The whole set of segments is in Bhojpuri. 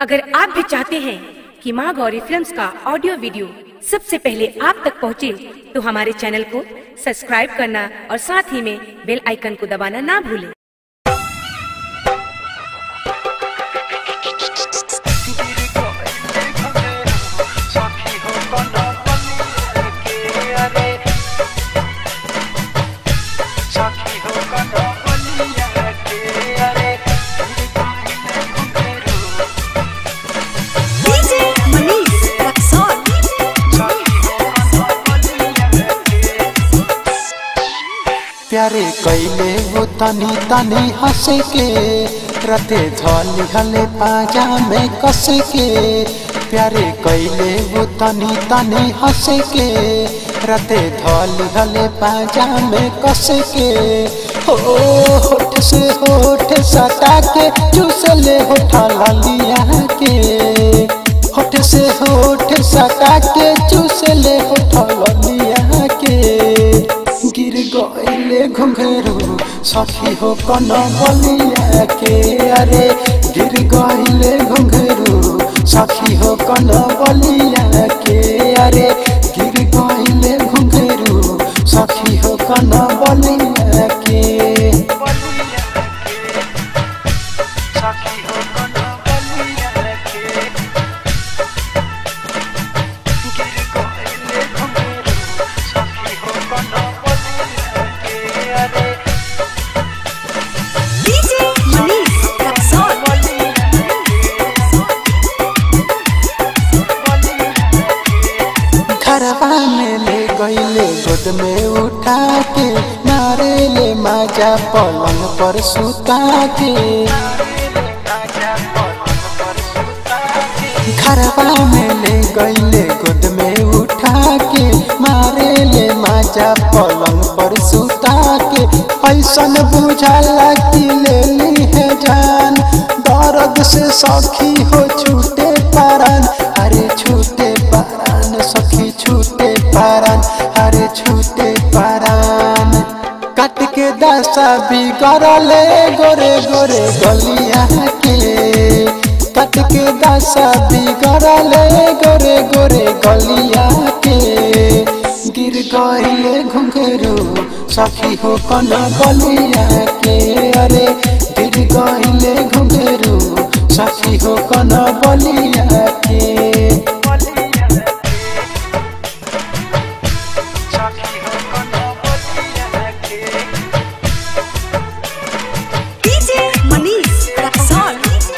अगर आप भी चाहते हैं कि माँ गौरी फिल्म्स का ऑडियो वीडियो सबसे पहले आप तक पहुँचे, तो हमारे चैनल को सब्सक्राइब करना और साथ ही में बेल आइकन को दबाना ना भूलें DJ Manish Raksol. प्यारे कैले वो तनी तनी हंस के रते धली हले पाजा में कस के प्यारे कैले वो तनी तनी हंस के रते धली हले पाजा में कस के हो होठ से होठ सटा के चूस ले होठा लिया के होठ से होठ सटा के चूस ले होठा लिया के गिर गईले घुंघरू सखी हो कन बलिया के अरे गिर गईले घुंघरू सखी हो कन बलिया के अरे गिर गईले घुंघरू सखी हो कन बलिया के DJ Manish Raksol. घरवा में ले गईले गोद में उठा के मारे ले माजा पलंग पर सुता के घरवा में ले गईले गोद में उठा के मारे ले माजा पलंग पर सुता के ऐसन बुझाला कि ले ली है जान दर्द से सखी हो छूटे पारन अरे छूटे पारन सखी छूटे पारन अरे छूटे पारन कट के दशा बिगड़ले गोरे गोरे गलिया के कट के दशा बिगड़ले गोरे गोरे गलिया के गिर गईले घुंघरू सखी हो कन गलिया के अरे गिर गईले घुंघरू सखी हो कन बलिया के DJ Manish Raksol.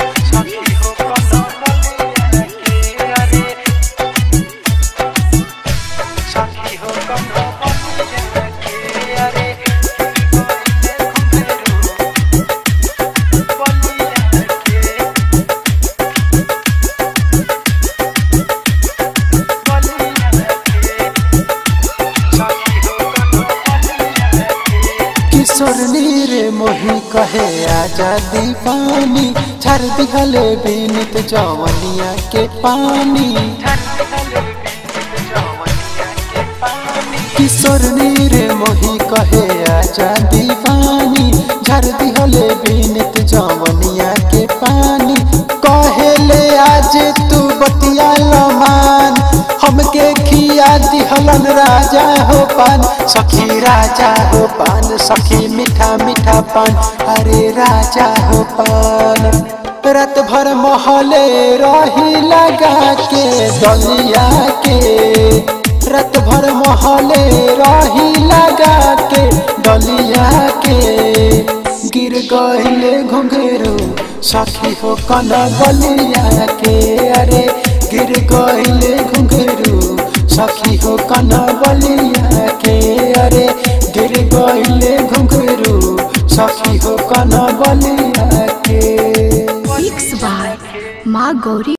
किशोर नीरे मोही कहे आजादी पानी झर दिहले बीनित जवनिया के पानी किशोर नीरे मोही कहे आजादी पानी झर दिहले बीनित जवनिया के पानी कहेले आज तू बतिया लमान हमके खिया दिहलन राजा हो पान सखी राजा हो पान सखी मीठा मीठा पान अरे राजा हो पान रात भर महले रही लगा के दलिया के रात भर महले रही लगा के दलिया के गिर गईले घुंघरू सखी हो कन बलिया के अरे गिर गईले घुंघरू सखी हो कन बलिया के अरे गिर गईले घुंघरू सखी हो कन बलिया के Mix by Ma Gauri